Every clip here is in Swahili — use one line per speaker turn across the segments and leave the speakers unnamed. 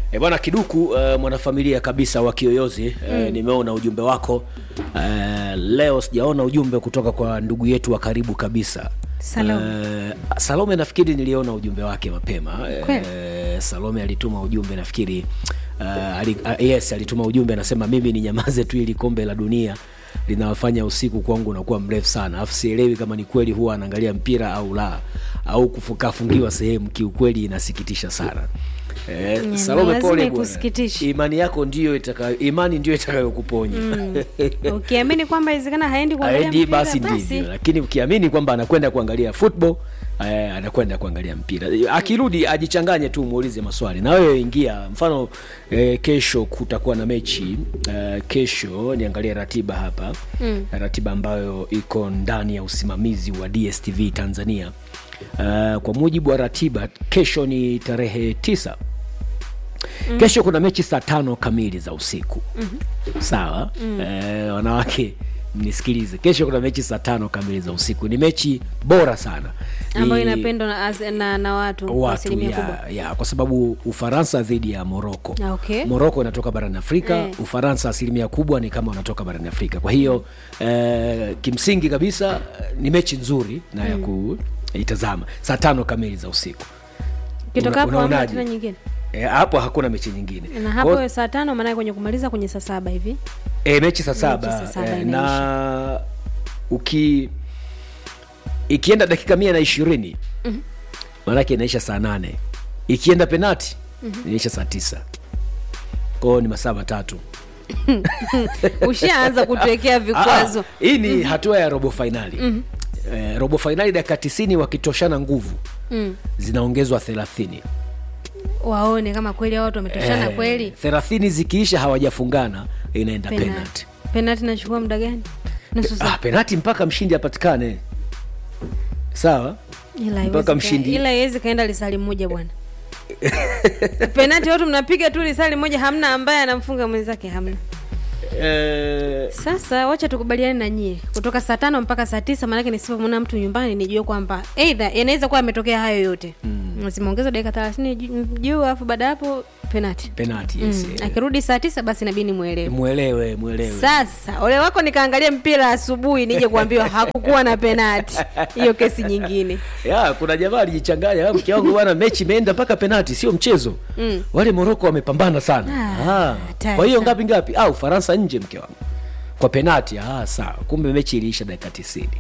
E bwana Kiduku, uh, mwanafamilia kabisa wa Kiyoyozi uh, nimeona ujumbe wako uh, leo sijaona ujumbe kutoka kwa ndugu yetu wa karibu kabisa
Salome.
Uh, Salome nafikiri niliona ujumbe wake mapema
Kweli?
uh, Salome alituma ujumbe nafikiri uh, ali, uh, yes alituma ujumbe anasema mimi ni nyamaze tu ili kombe la dunia linawafanya usiku kwangu unakuwa mrefu sana alafu sielewi kama ni kweli huwa anaangalia mpira au la au kufukafungiwa sehemu kiukweli inasikitisha sana Eh,
Mm,
Salome
lazima
pole bwana.
ikusikitishe.
Imani yako ndio itakayo imani ndio itakayokuponya.
ukiamini kwamba inawezekana haendi kuangalia
Aendi
mpira,
basi ndivyo, lakini ukiamini kwamba anakwenda kuangalia football eh, anakwenda kuangalia mpira. Akirudi ajichanganye tu, muulize maswali na wewe ingia. Mfano eh, kesho kutakuwa na mechi eh, kesho niangalie ratiba hapa mm. ratiba ambayo iko ndani ya usimamizi wa DSTV Tanzania. Uh, kwa mujibu wa ratiba kesho ni tarehe tisa mm. kesho kuna mechi saa tano kamili za usiku mm-hmm. sawa mm. eh, wanawake mnisikilize kesho kuna mechi saa tano kamili za usiku ni mechi bora sana Ni
ambayo inapendwa na, as- na, na watu kwa
watu
asilimia kubwa
ya, ya, kwa sababu ufaransa dhidi ya moroko
Ah, okay.
moroko inatoka barani afrika
Eh.
ufaransa asilimia kubwa ni kama wanatoka barani afrika kwa hiyo eh, kimsingi kabisa eh, ni mechi nzuri na ya kuitazama saa tano kamili za usiku
kitoka
Una-
hapo hamna
unaonaje?
tena nyingine
Eh, hapo hakuna mechi nyingine
na
Kwa-
hapo saa tano maanake kwenye kumaliza kwenye saa saba hivi
e, mechi saa
saa
saba
saba
e,
inaisha.
na uki ikienda dakika mia na ishirini maanake inaisha saa nane ikienda penati inaisha saa tisa kwao ni masaa matatu
ushaanza kutuwekea
Ah,
vikwazo
hii ni hatua ya robo fainali eh, robo fainali dakika tisini wakitoshana nguvu
mm.
zinaongezwa thelathini
waone kama kweli hao watu wametoshana
Eh,
kweli
thelathini zikiisha hawajafungana inaenda
penati
penati
penati nachukua muda gani nusu saa
ah, penati mpaka mshindi apatikane sawa
ila
mpaka
haiwezi
mshindi.
ka- ila iwezi kaenda lisali moja bwana penati watu mnapiga tu lisali moja hamna ambaye anamfunga mwenzake hamna
eh,
sasa wacha tukubaliane na nyie kutoka saa tano mpaka saa tisa maanake nisipomwona mtu nyumbani nijue kwamba eidha yanaweza kuwa ametokea hayo yote mm. zimeongezwa dakika thelathini ju- juu alafu baada ya hapo penati
penati yes,
mm.
eh.
akirudi saa tisa basi nabidi nimwelewe
mwelewe mwelewe
sasa ole wako nikaangalia mpira asubuhi nije kuambiwa hakukuwa na penati hiyo kesi nyingine
ya kuna jamaa alijichanganya "Ah, mke wangu bwana mechi imeenda mpaka penati sio mchezo mm. wale moroko wamepambana sana
Ah,
ah,
hatari
kwa hiyo
sana.
ngapi ngapi ah, ufaransa nje mke wangu kwa penati ah, sawa kumbe mechi iliisha dakika tisini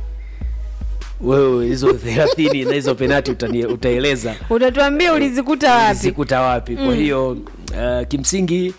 wewe hizo thelathini na hizo penati utani- utaeleza
utatuambia ulizikuta wapi
zikuta wapi kwa hiyo uh, kimsingi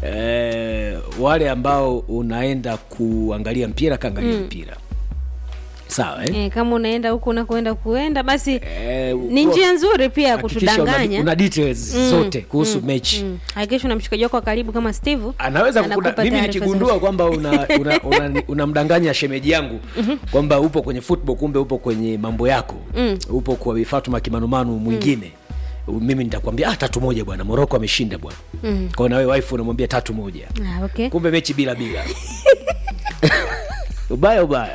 uh, wale ambao unaenda kuangalia mpira kaangalia mpira sawa eh?
e, kama unaenda huku unakoenda kuenda basi
Eh,
ni
kwa-
njia nzuri pia
hakikisha una,
kutudanganya
una details zote kuhusu mechi
Mm. hakikisha una mshikaji wako wa karibu kama steve
anaweza
anakupa
kukuda, mimi
taarifa
nikigundua
zote.
kwamba unamdanganya una, una, una unamdanganya shemeji yangu kwamba upo kwenye football kumbe upo kwenye mambo yako upo kwa Bi Fatuma kimanumanu mwingine mimi nitakwambia ah, tatu moja bwana moroko ameshinda bwana mm. kwao nawe wife unamwambia tatu moja
ah, okay.
kumbe mechi bila bila ubaya ubaya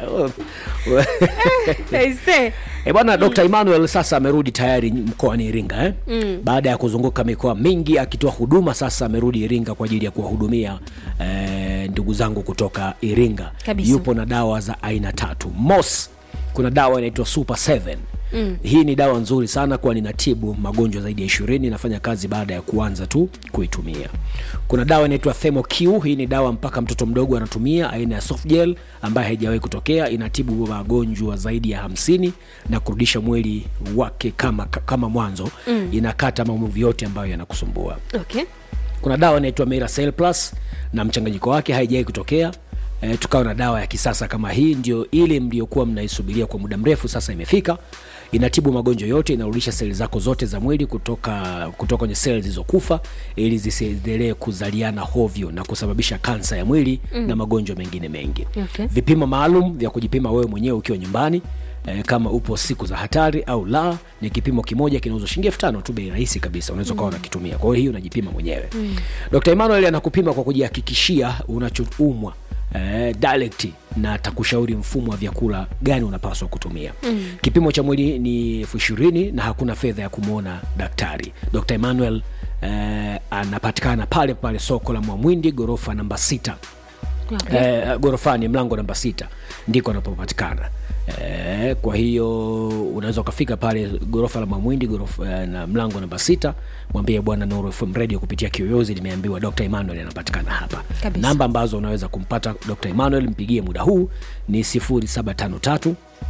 Aise.
E bwana Dr. Emmanuel sasa amerudi tayari mkoani Iringa eh? mm. Baada ya kuzunguka mikoa mingi akitoa huduma, sasa amerudi Iringa kwa ajili ya kuwahudumia eh, ndugu zangu kutoka Iringa.
Kabisa.
Yupo na dawa za aina tatu. Mos, kuna dawa inaitwa Super 7 Mm. Hii ni dawa nzuri sana kwani inatibu magonjwa zaidi ya ishirini. Inafanya kazi baada ya kuanza tu kuitumia. Kuna dawa inaitwa ThermoQ. Hii ni dawa mpaka mtoto mdogo anatumia, aina ya soft gel ambayo haijawahi kutokea. Inatibu magonjwa zaidi ya hamsini na kurudisha mwili wake kama, kama mwanzo mm. Inakata maumivu yote ambayo yanakusumbua
okay.
kuna dawa inaitwa Miracell Plus na mchanganyiko wake haijawai kutokea e, tukawa na dawa ya kisasa kama hii ndio ile mliokuwa mnaisubiria kwa muda mrefu sasa imefika inatibu magonjwa yote inarudisha seli zako zote za mwili kutoka kutoka kwenye seli zilizokufa ili zisiendelee kuzaliana hovyo na kusababisha kansa ya mwili mm. na magonjwa mengine mengi
Okay.
vipimo maalum vya kujipima wewe mwenyewe ukiwa nyumbani eh, kama upo siku za hatari au la ni kipimo kimoja kinauzwa shilingi elfu tano tu bei rahisi kabisa unaweza ukawa unakitumia kwa hiyo hii unajipima mwenyewe mm. dr emmanuel anakupima kwa kujihakikishia unachoumwa eh, direct na atakushauri mfumo wa vyakula gani unapaswa kutumia mm. kipimo cha mwili ni elfu ishirini na hakuna fedha ya kumwona daktari dr emmanuel eh, anapatikana pale pale soko la mwamwindi ghorofa namba sita
Okay.
eh, gorofani mlango namba sita ndiko anapopatikana eh, kwa hiyo unaweza ukafika pale gorofa la mamwindi gorofa, eh, na mlango namba sita mwambie bwana Nuru FM radio kupitia kiyoyozi nimeambiwa Dr. Emmanuel anapatikana hapa
Kabisa.
namba ambazo unaweza kumpata Dr. Emmanuel mpigie muda huu ni 0753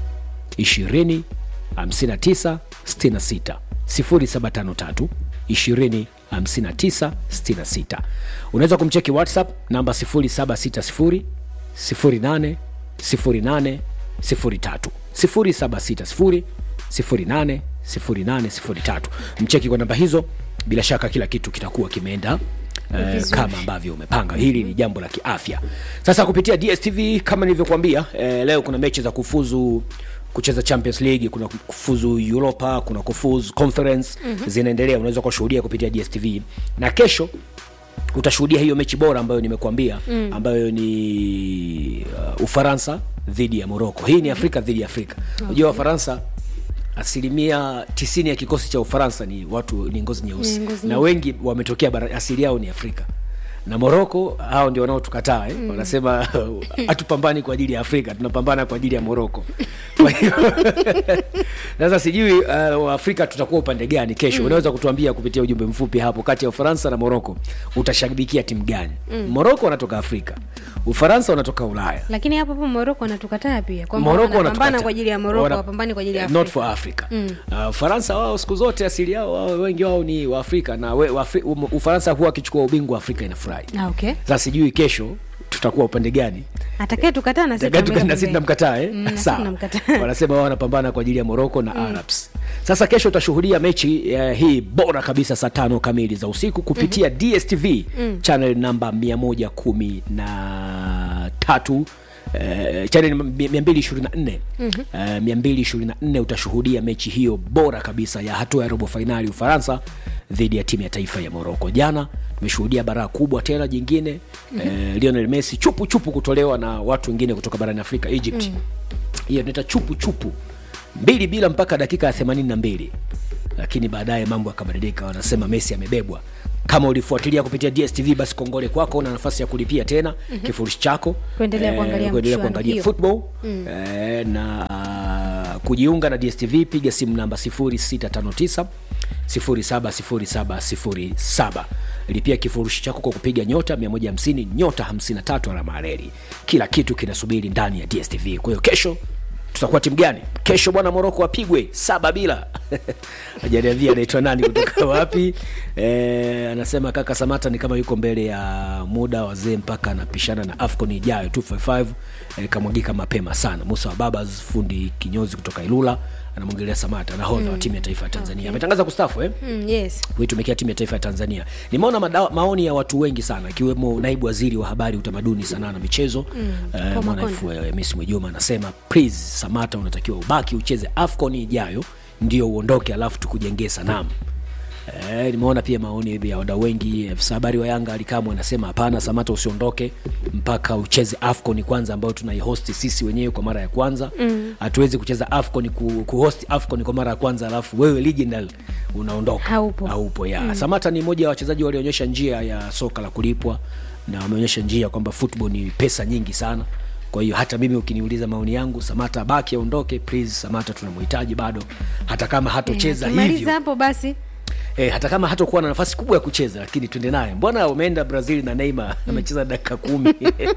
20 59 66 0753 20 59 66 unaweza kumcheki whatsapp namba 0760 08 08 03 0760 08 08 03 mcheki kwa namba hizo bila shaka kila kitu kitakuwa kimeenda eh,
Vizuri.
kama ambavyo umepanga hili ni jambo la kiafya sasa kupitia dstv kama nilivyokuambia eh, leo kuna mechi za kufuzu kucheza champions league kuna kufuzu europa kuna kufuzu conference mm-hmm. zinaendelea unaweza kushuhudia kupitia dstv na kesho utashuhudia hiyo mechi bora ambayo nimekuambia mm. ambayo ni uh, ufaransa dhidi ya moroko hii ni afrika dhidi ya afrika unajua wafaransa asilimia tisini ya kikosi cha ufaransa ni watu ni ngozi nyeusi
Ni ngozi
na wengi wametokea bara, asili yao ni afrika na moroko hao ndio wanaotukataa eh? mm. wanasema hatupambani kwa ajili ya afrika tunapambana kwa ajili ya moroko kwa hiyo sasa sijui uh, waafrika tutakuwa upande gani kesho mm. unaweza kutuambia kupitia ujumbe mfupi hapo kati ya ufaransa na moroko utashabikia timu gani mm. moroko wanatoka afrika ufaransa wanatoka ulaya
lakini hapo hapo moroko wanatukataa pia kwamba
Morocco
wanapambana
wanatukataa.
kwa ajili ya moroko
Wana-
wapambani kwa ajili ya
not
Afrika.
for africa uh, ufaransa wao siku zote asili yao wao wengi wao ni waafrika na we, waafri, um, ufaransa huwa akichukua ubingwa afrika inafurahi
Ah, okay
sasa sijui kesho tutakuwa upande gani
atakaye tukataa na sisi
Tuka-
tunamweka
na sisi
pembeni.
tunamkataa eh?
Mm, na sisi
Sawa.
tunamkataa.
wanasema wao wanapambana kwa ajili ya moroko na arabs sasa kesho utashuhudia mechi eh, hii bora kabisa saa tano kamili za usiku kupitia dstv channel namba 113 na tatu Uh, channel 224 uh, 224 utashuhudia mechi hiyo bora kabisa ya hatua ya robo fainali ufaransa dhidi ya timu ya taifa ya moroko jana tumeshuhudia baraa kubwa tena jingine mm-hmm. uh, lionel messi chupu chupu kutolewa na watu wengine kutoka barani afrika egypt mm hiyo inaita chupu chupu mbili bila mpaka dakika ya themanini na mbili lakini baadaye mambo yakabadilika wanasema messi amebebwa kama ulifuatilia kupitia dstv basi kongole kwako na nafasi ya kulipia tena mm-hmm. kifurushi chako
Kuendelea kuangalia
kuendelea
mchuano
kuangalia
hiyo.
football mm. eh, na uh, kujiunga na dstv piga simu namba 0659 070707 lipia kifurushi chako kwa kupiga nyota 150 nyota 53 alama ya reli kila kitu kinasubiri ndani ya dstv kwa hiyo kesho tutakuwa timu gani kesho bwana moroko apigwe saba bila ajaniambia anaitwa nani kutoka wapi e, anasema kaka samata ni kama yuko mbele ya muda wazee mpaka anapishana na afcon ijayo 255 e, kamwagika mapema sana musa wa babas fundi kinyozi kutoka ilula anamwongelea samata nahodha mm. wa timu ya taifa ya tanzania ametangaza kustafu eh?
Mm, yes
kuitumikia timu ya taifa ya tanzania nimeona mada- maoni ya watu wengi sana ikiwemo naibu waziri wa habari utamaduni sanaa na michezo mm,
Paul
mwanafu mes mwejuma anasema please samata unatakiwa ubaki ucheze afcon ijayo ndio uondoke alafu tukujengee sanamu Eh, nimeona pia maoni ya wadau wengi afisa habari wa yanga alikamwe anasema hapana samata usiondoke mpaka ucheze afcon kwanza ambayo tunaihosti sisi wenyewe kwa mara ya kwanza hatuwezi kucheza afcon ku, kuhost afcon kwa mara ya kwanza alafu wewe legendary unaondoka
Haupo.
haupo ya mm. samata ni mmoja wa wachezaji walioonyesha njia ya soka la kulipwa na wameonyesha njia kwamba football ni pesa nyingi sana kwa hiyo hata mimi ukiniuliza maoni yangu samata baki aondoke please samata tunamhitaji bado hata kama hatocheza
tumaliza
hivyo
hapo basi
e, hata kama hatakuwa na nafasi kubwa ya kucheza lakini twende naye mbona umeenda brazil na neymar amecheza dakika kumi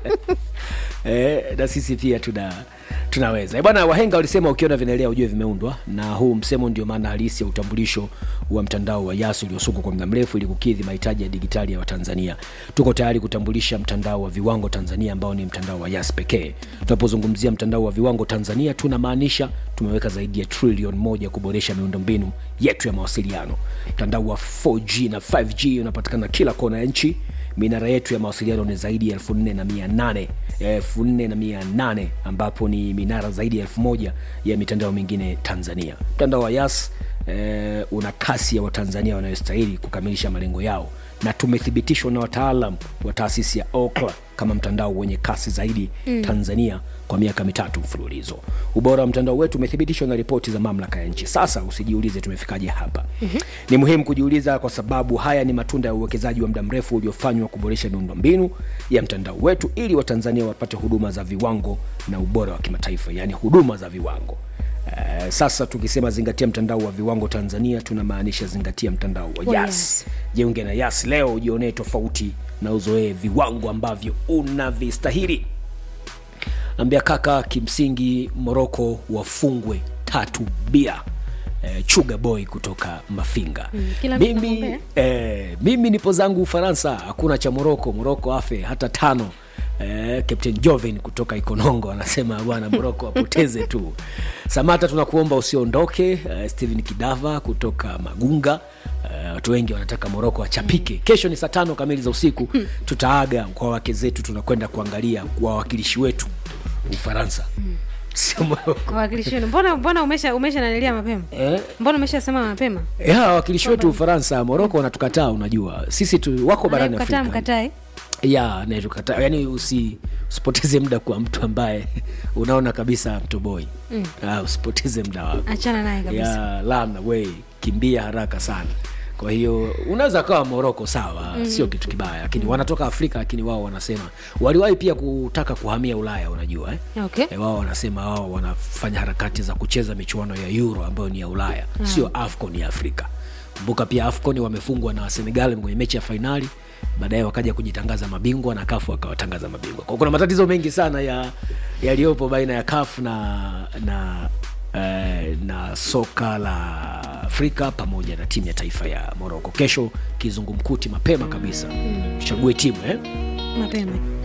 e, na sisi pia tuna tunaweza Eh, bwana wahenga walisema ukiona vinaelea ujue vimeundwa na huu msemo ndio maana halisi ya utambulisho wa mtandao wa yas uliosukwa kwa muda mrefu ili kukidhi mahitaji ya digitali ya watanzania tuko tayari kutambulisha mtandao wa viwango tanzania ambao ni mtandao wa yas pekee tunapozungumzia mtandao wa viwango tanzania tunamaanisha tumeweka zaidi ya trilion moja kuboresha miundombinu yetu ya mawasiliano mtandao wa 4g na 5g unapatikana kila kona ya nchi minara yetu ya mawasiliano ni zaidi ya 4800 4800 ambapo ni minara zaidi ya 1000 ya mitandao mingine tanzania mtandao wa yas eh, una kasi ya watanzania wanayostahili kukamilisha malengo yao na tumethibitishwa na wataalam wa taasisi ya Ookla kama mtandao wenye kasi zaidi mm. tanzania kwa miaka mitatu mfululizo ubora wa mtandao wetu umethibitishwa na ripoti za mamlaka ya nchi sasa usijiulize tumefikaje hapa mm-hmm. ni muhimu kujiuliza kwa sababu haya ni matunda ya uwekezaji wa muda mrefu uliofanywa kuboresha miundombinu ya mtandao wetu ili watanzania wapate huduma za viwango na ubora wa kimataifa yaani huduma za viwango Uh, sasa tukisema zingatia mtandao wa viwango tanzania tunamaanisha zingatia mtandao wa
Wa
yas
Yas.
jiunge na yas leo ujionee tofauti na uzoee viwango ambavyo unavistahili ambia kaka kimsingi moroko wafungwe tatu bia eh, chuga boy kutoka mafinga
Mm, kila mtu
mimi,
anamwombea.
eh, mimi nipo zangu ufaransa hakuna cha moroko moroko afe hata tano Eh, captain joven kutoka ikonongo anasema bwana moroko apoteze tu samata tunakuomba usiondoke eh, stephen kidava kutoka magunga Eh, watu wengi wanataka moroko achapike kesho ni saa tano kamili za usiku tutaaga kwa wake zetu tunakwenda kuangalia wawakilishi wetu ufaransa sio moroko
wawakilishi wenu mbona mbona umesha umesha nanilia mapema
eh?
mbona umeshasema mapema
ya wawakilishi wetu ufaransa moroko wanatukataa unajua sisi tu wako barani
Anayekukataa
afrika
mkatae
ya anayetukataa yani usi usipoteze muda kwa mtu ambaye unaona kabisa mtoboi mm. uh, usipoteze muda wako
achana naye kabisa
ya lana we kimbia haraka sana kwa hiyo unaweza kawa moroko sawa mm. sio kitu kibaya lakini wanatoka afrika lakini wao wanasema waliwahi pia kutaka kuhamia ulaya unajua eh?
okay
E, wao wanasema wao wanafanya harakati za kucheza michuano ya euro ambayo ni ya ulaya mm. sio afcon ya afrika kumbuka pia afcon wamefungwa na senegal kwenye mechi ya fainali baadaye wakaja kujitangaza mabingwa na kafu wakawatangaza mabingwa kwa kuna matatizo mengi sana ya yaliyopo baina ya kafu na na eh, na soka la afrika pamoja na timu ya taifa ya moroko kesho kizungumkuti mapema kabisa tuchague timu eh?
mapema